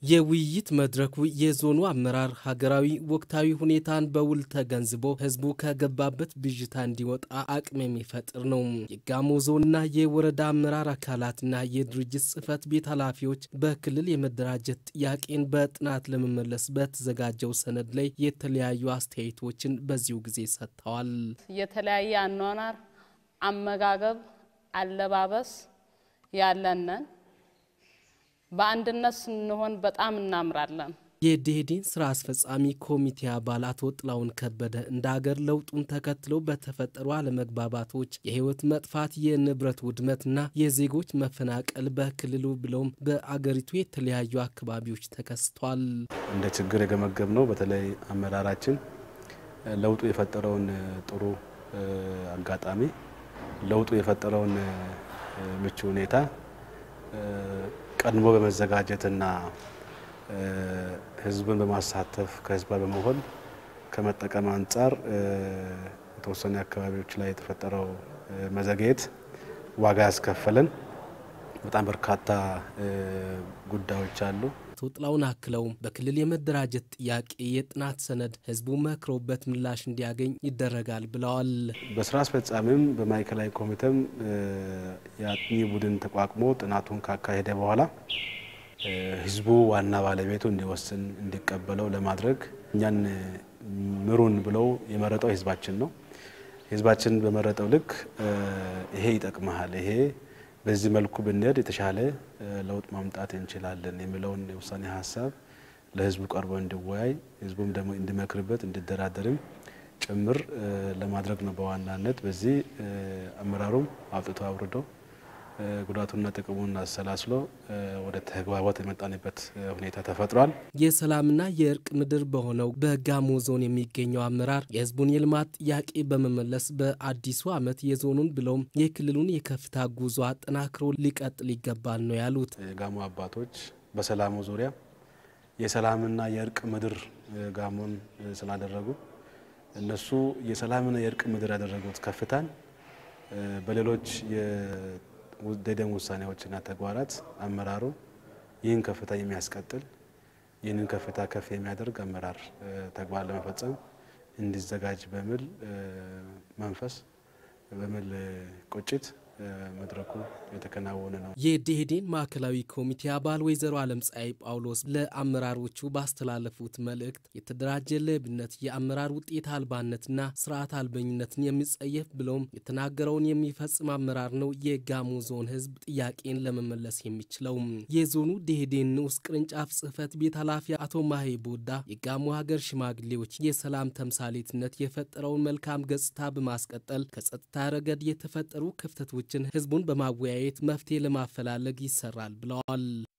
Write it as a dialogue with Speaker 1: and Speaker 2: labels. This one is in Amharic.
Speaker 1: የውይይት መድረኩ የዞኑ አመራር ሀገራዊ ወቅታዊ ሁኔታን በውል ተገንዝቦ ህዝቡ ከገባበት ብዥታ እንዲወጣ አቅም የሚፈጥር ነው። የጋሞ ዞንና የወረዳ አመራር አካላትና የድርጅት ጽህፈት ቤት ኃላፊዎች በክልል የመደራጀት ጥያቄን በጥናት ለመመለስ በተዘጋጀው ሰነድ ላይ የተለያዩ አስተያየቶችን በዚሁ ጊዜ ሰጥተዋል።
Speaker 2: የተለያየ አኗኗር፣ አመጋገብ፣ አለባበስ ያለንን በአንድነት ስንሆን በጣም እናምራለን።
Speaker 1: የደኢህዴን ስራ አስፈጻሚ ኮሚቴ አባል አቶ ጥላሁን ከበደ እንደ አገር ለውጡን ተከትለው በተፈጠሩ አለመግባባቶች የህይወት መጥፋት፣ የንብረት ውድመትና የዜጎች መፈናቀል በክልሉ ብለውም በአገሪቱ የተለያዩ አካባቢዎች ተከስቷል።
Speaker 3: እንደ ችግር የገመገብ ነው። በተለይ አመራራችን ለውጡ የፈጠረውን ጥሩ አጋጣሚ ለውጡ የፈጠረውን ምቹ ሁኔታ ቀድሞ በመዘጋጀትና ህዝብን በማሳተፍ ከህዝብ ጋር በመሆን ከመጠቀም አንጻር የተወሰኑ አካባቢዎች ላይ የተፈጠረው መዘግየት ዋጋ ያስከፈለን በጣም በርካታ ጉዳዮች አሉ።
Speaker 1: አቶ ጥላሁን አክለውም በክልል የመደራጀት ጥያቄ የጥናት ሰነድ ህዝቡ መክሮበት ምላሽ እንዲያገኝ ይደረጋል ብለዋል።
Speaker 3: በስራ አስፈጻሚም በማዕከላዊ ኮሚቴም የአጥኚ ቡድን ተቋቁሞ ጥናቱን ካካሄደ በኋላ ህዝቡ ዋና ባለቤቱ እንዲወስን እንዲቀበለው ለማድረግ እኛን ምሩን ብለው የመረጠው ህዝባችን ነው። ህዝባችን በመረጠው ልክ ይሄ ይጠቅመሃል፣ ይሄ በዚህ መልኩ ብንሄድ የተሻለ ለውጥ ማምጣት እንችላለን የሚለውን የውሳኔ ሀሳብ ለህዝቡ ቀርቦ እንዲወያይ ህዝቡም ደግሞ እንዲመክርበት እንዲደራደርም ጭምር ለማድረግ ነው በዋናነት። በዚህ አመራሩም አውጥቶ አውርዶ ጉዳቱና ጥቅሙን አሰላስሎ ወደ ተግባቦት የመጣንበት ሁኔታ ተፈጥሯል።
Speaker 1: የሰላምና የእርቅ ምድር በሆነው በጋሞ ዞን የሚገኘው አመራር የህዝቡን የልማት ጥያቄ በመመለስ በአዲሱ ዓመት የዞኑን ብለውም የክልሉን የከፍታ ጉዞ አጠናክሮ ሊቀጥል ይገባል ነው ያሉት።
Speaker 3: የጋሞ አባቶች በሰላሙ ዙሪያ የሰላምና የእርቅ ምድር ጋሞን ስላደረጉ እነሱ የሰላምና የእርቅ ምድር ያደረጉት ከፍታን በሌሎች ደኢህዴን ውሳኔዎችና ተግባራት አመራሩ ይህን ከፍታ የሚያስቀጥል ይህንን ከፍታ ከፍ የሚያደርግ አመራር ተግባር ለመፈጸም እንዲዘጋጅ በሚል መንፈስ በሚል ቁጭት መድረኩ የተከናወነ ነው።
Speaker 1: የደኢህዴን ማዕከላዊ ኮሚቴ አባል ወይዘሮ አለም ፀሐይ ጳውሎስ ለአመራሮቹ ባስተላለፉት መልእክት የተደራጀ ሌብነት የአመራር ውጤት አልባነትና ስርዓት አልበኝነትን የሚጸየፍ ብለውም የተናገረውን የሚፈጽም አመራር ነው የጋሞ ዞን ህዝብ ጥያቄን ለመመለስ የሚችለው። የዞኑ ደኢህዴን ንዑስ ቅርንጫፍ ጽህፈት ቤት ኃላፊ አቶ ማሄ ቦዳ የጋሞ ሀገር ሽማግሌዎች የሰላም ተምሳሌትነት የፈጠረውን መልካም ገጽታ በማስቀጠል ከጸጥታ ረገድ የተፈጠሩ ክፍተቶች ህዝቡን በማወያየት መፍትሄ ለማፈላለግ ይሰራል ብለዋል።